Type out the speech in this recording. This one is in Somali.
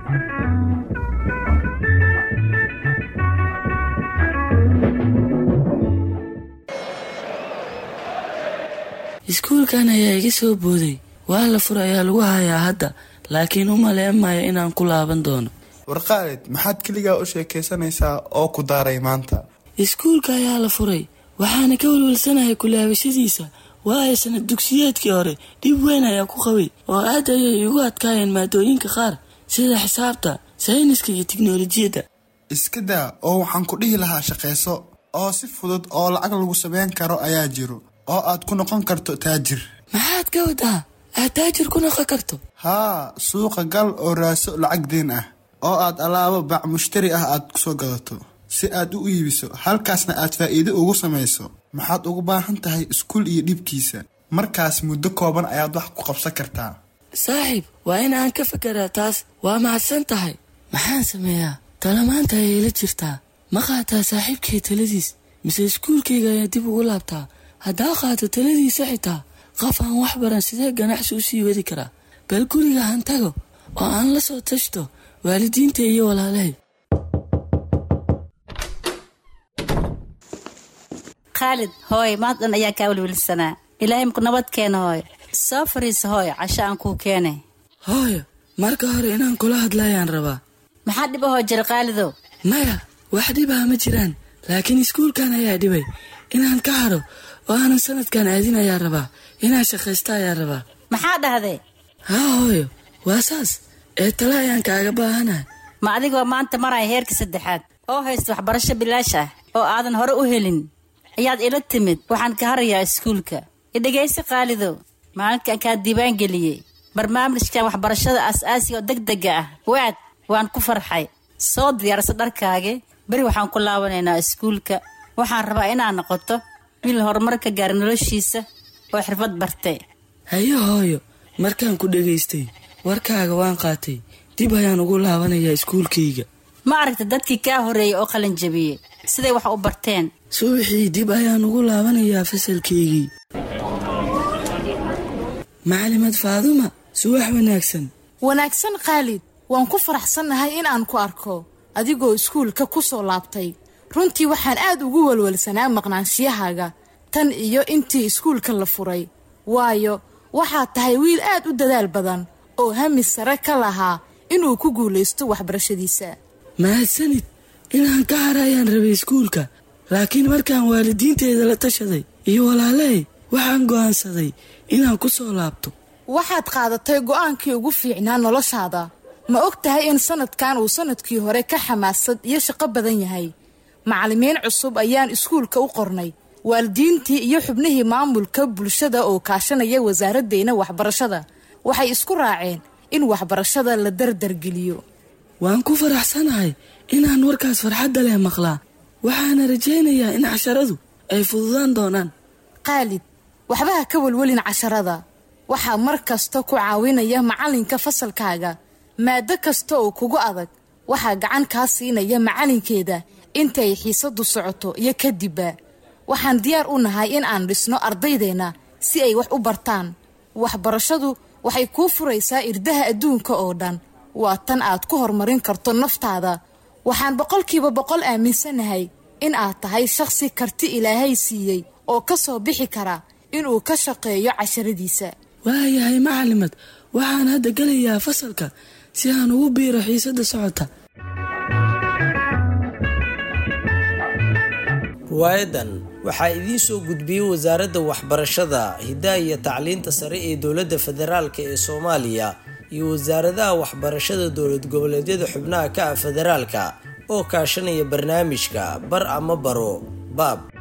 iskuulkan ayaa iga soo booday waa la fur ayaa lagu hayaa hadda laakiin u maleemayo inaan ku laaban doono warqaalid maxaad keligaa u sheekaysanaysaa oo ku daaray maanta iskuulka ayaa la furay waxaana ka walwalsanahay kulaabashadiisa waayo sanad dugsiyeedkii hore dhib weyn ayaa ku qabay oo aad ayay igu adkaayeen maadooyinka qaar sida xisaabta sayniska iyo tiknolojiyadda iska daa oo waxaan ku dhihi lahaa shaqayso oo si fudud oo lacag lagu samayn karo ayaa jiro oo aad ku noqon karto taajir maxaad ka wadaa aad taajir ku noqon karto haa suuqa gal oo raaso lacag deen ah oo aad alaabo bac mushtari ah aad kusoo gadato si aad u iibiso halkaasna aad faa'iido ugu samayso maxaad ugu baahan tahay iskuul iyo dhibkiisa markaas muddo kooban ayaad wax ku qabsan kartaa saaxiib waa in aan ka fekeraa taas waa mahadsan tahay maxaan sameeyaa tala maanta ayay la jirtaa ma qaataa saaxiibkay taladiis mise iskuulkayga ayaa dib ugu laabtaa haddaa qaato taladiisa xitaa qof aan wax baran sidee ganacsi u sii wadi karaa bal guriga han tago oo aan la soo tashto waalidiinta iyo walaalahay khaalid hooy maanta dhan ayaa kaa welwelsanaa ilaahay maku nabad keena hooy soo fariisa hooy casho aan kuu keenay hooyo marka hore inaan kula hadlayaan rabaa maxaa dhib ahoo jira khaalidow maya wax dhibaha ma jiraan laakiin iskuulkan ayaa dhibay inaan ka haro oo aanan sanadkan aadin ayaa rabaa inaan shaqaysta ayaa rabaa maxaa dhahday haa hooyo waa saas ee tale ayaan kaaga baahanahay ma adigoo maanta maraya heerka saddexaad oo haysta waxbarasho bilaash ah oo aadan hore u helin ayaad ila timid waxaan ka harayaa iskuulka idhegaysi khaalidow maalinkan kaa diiwaangeliyey barnaamijkan waxbarashada aas-aasiga oo deg dega ah waad waan ku farxay soo diyaarsa dharkaagi beri waxaan ku laabanaynaa iskuulka waxaan rabaa inaad noqoto wiil horumar ka gaara noloshiisa oo xirfad bartay haye hooyo markaan ku dhegaystay warkaaga waan qaatay dib ayaan ugu laabanayaa iskuulkayga ma aragta dadkii kaa horreeyey oo qalin jabiyey siday wax u barteen subaxii dib ayaan ugu laabanayaa fasalkaygii macalimad faaduma subax wanaagsan wanaagsan khaalid waan ku faraxsannahay in aan ku arko adigoo iskuulka ku soo laabtay runtii waxaan aad ugu walwalsanaa maqnaanshiyahaaga tan iyo intii iskuulka la furay waayo waxaad tahay wiil aad u dadaal badan oo hami sare ka lahaa inuu ku guulaysto waxbarashadiisa mahadsanid inaan ka hara ayaan rabay iskuulka laakiin markaan waalidiinteeda la tashaday iyo walaalahay waxaan go'aansaday inaan ku soo laabto waxaad qaadatay go'aankii ugu fiicnaa noloshaada ma og tahay in sanadkan uu sanadkii hore ka xamaasad iyo shaqo badan yahay macallimiin cusub ayaan iskuulka u qornay waalidiintii iyo xubnihii maamulka bulshada oo kaashanaya wasaaraddeena waxbarashada waxay isku raaceen in waxbarashada la dardargeliyo waan ku faraxsanahay inaan warkaas farxadda leh maqlaa waxaana rajaynayaa in casharadu ay fududaan doonaan khaalid waxba ha ka welwelin casharada waxaa mar kasta ku caawinaya macallinka fasalkaaga maado kasta oo kugu adag waxaa gacan kaa siinaya macallinkeeda intay xiisadu socoto iyo kadibba waxaan diyaar u nahay in aan dhisno ardaydeenna si ay wax u bartaan waxbarashadu waxay kuu furaysaa irdaha adduunka oo dhan waa tan aad ku horumarin karto naftaada waxaan boqolkiiba boqol aaminsanahay in aad tahay shakhsi karti ilaahay siiyey oo ka soo bixi kara inuu ka shaqeeyo casharadiisa waayahay macalimad waxaan hadda gelayaa fasalka si aan ugu biiro xiisadda socota riwaayadan waxaa idiin soo gudbiyey wasaaradda waxbarashada hiddaha iyo tacliinta sare ee dowladda federaalk ee soomaaliya iyo wasaaradaha waxbarashada dowlad goboleedyada xubnaha ka ah federaalka oo kaashanaya barnaamijka bar ama baro baab